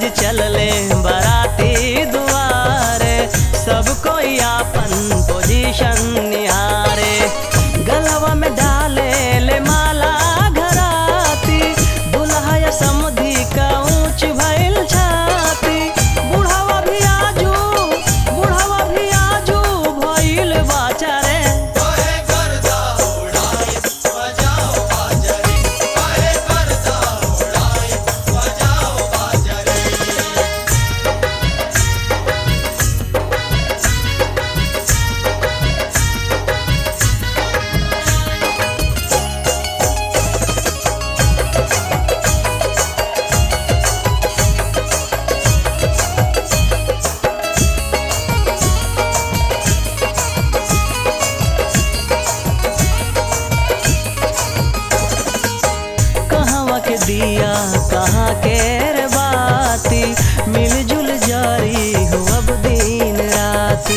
जी चलले बराती दुआरे सब कोई आपन पोजीशन निहारे गलवा में डाले ले माला घराती दुल्हा या समुधी का ऊंच भइल छाती बुढ़ावा भी आजू बुढ़ावा भी आजू भइल बाचारे कहवा के दिया कहाँ के रे बाती मिलजुल जारी हो अब दिन राती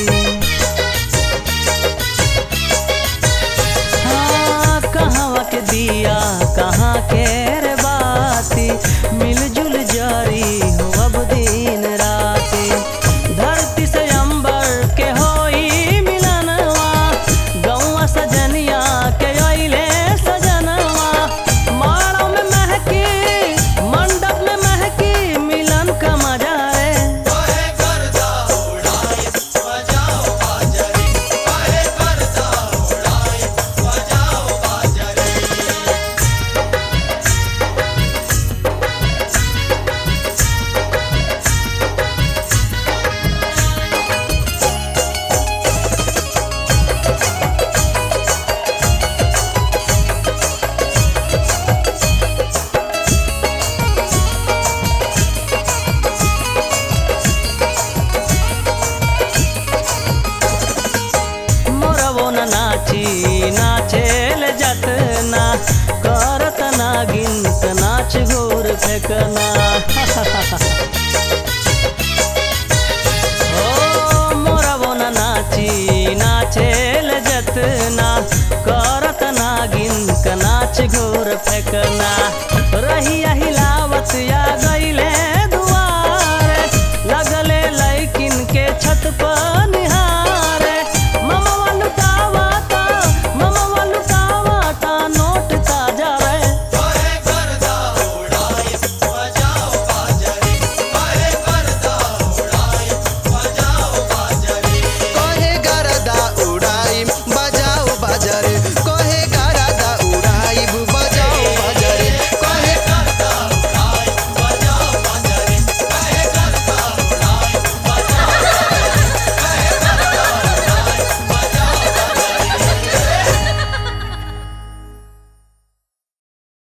हाँ कहवा के दिया कहाँ के रे बाती मिलजुल जारी हो अब दिन राती धरती से अंबर के होई मिलनवा गौवा सजनिया के अइले सजनवा माड़ों में महकी मंडप में महकी मिलन का मजा रे मोरवो न नाची नाचेल जतना करत ना गिनत नाच घोर फेकना ओ मोरवो न नाची नाचेल जतना करत ना गिनत नाच घोर फेकना